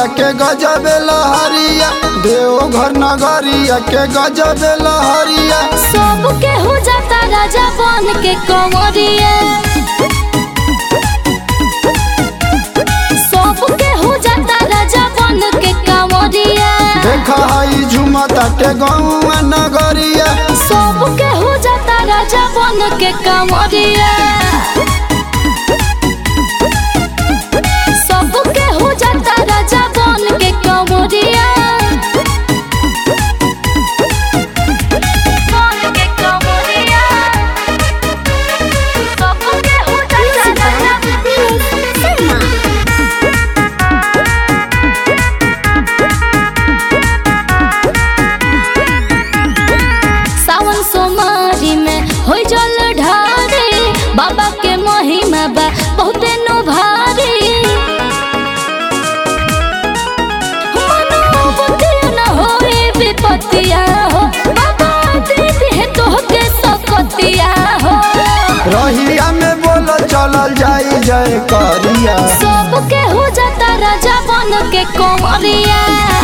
के गजब लहरिया देवघर नगरिया के गजब लहरिया सब केहू जाता राजा बन के कंवरिया सब केहू जाता राजा बन के कंवरिया देखा हई झुमता के गौआ नगरिया सब केहू जाता राजा बन के कंवरिया सब केहू जाता राजा बन के कंवरिया बन के कंवरिया सब केहू जाता राजा सावन सोमारी में हो जल ढारे बाबा के महिमा बा बहुते नो भारी मनोबुद्धिया न होए विपत्तिया हो बाबा दीदी है तोहके सकतिया हो रहिया में बोल चलल जाई जय करिया सब केहू जाता राजा बन के कंवरिया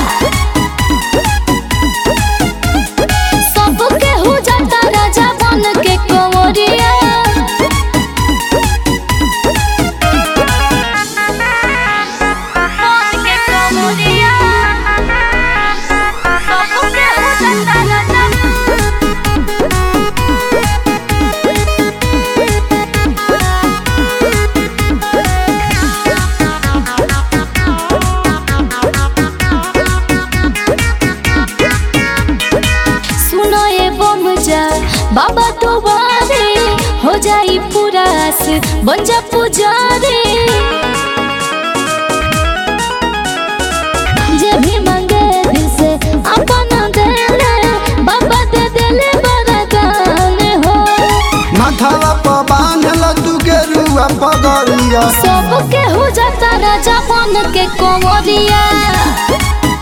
सब केहू जाता राजा बन के कंवरिया बन के कंवरिया सब केहू जाता राजा सुनो ये बम जा बाबा तो बारे हो जाई पूरा से बन जा पुजारी जे भी मांगे दिल से अपना देले बाबा दे देले वरदान हो माथावा पर बांधल तू के रुआ पगड़िया सब केहू जाता राजा बन के कंवरिया